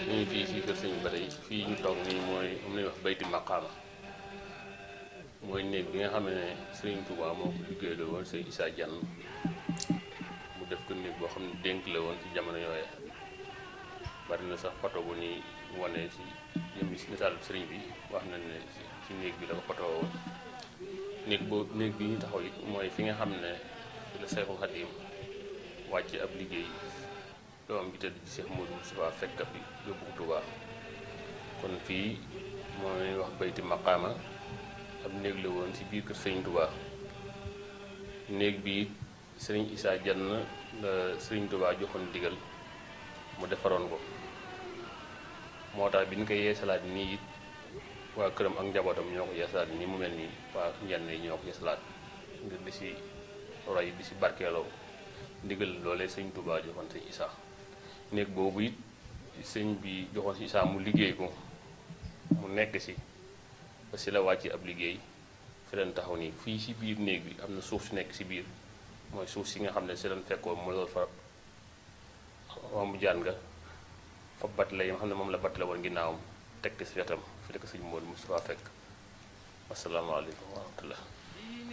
ñu ngi fii si kër sëñ ba tey fii ñu toog nii mooy moom la ñuy wax bayti maqaama mooy néeg bi nga xam ne sëriñ Touba moo ko liggéey la woon sëñ Issa Diagne mu def ko néeg boo xam ne dénk la woon ci jamono yooye bari na sax photo bu ñuy wane si jëmmi si misaal sëriñ bi wax na ne si néeg bi la ko photo woon néeg boobu néeg bi ñu taxaw it mooy fi nga xam ne fi la Seexul Xadiim wàcc ab liggéey doom bi tëdd ci Cheikh Modou Moustapha fekk bi yóbbu ko Touba kon fii moo lay wax bayti maqaama ab néeg la woon ci biir kër Sëriñ Touba néeg bi Sëriñ Issa Diagne la Sëriñ Touba joxoon digal mu defaroon ko moo tax bi ñu koy yeesalaat nii it waa këram ak njabootam ñoo ko yeesalaat nii mu mel nii waa njenn yi ñoo ko yeesalaat ngir di si roy di si barkeeloo ndigal loolee Sëriñ Touba joxoon Sëriñ Issa néeg boobu it sëñ bi joxoon si Issa mu liggéey ko mu nekk si ba si la wàcc ab liggéey fi leen taxaw nii fii si biir néeg bi am na suuf si nekk si biir mooy suuf si nga xam ne si leen fekkoon mu lool fa mu jaan nga fa bat la yi nga xam ne moom la bat la woon ginnaawam teg si wetam fi la ko sëñ Modou Moustapha fekk asalaamaaleykum wa rahmatullah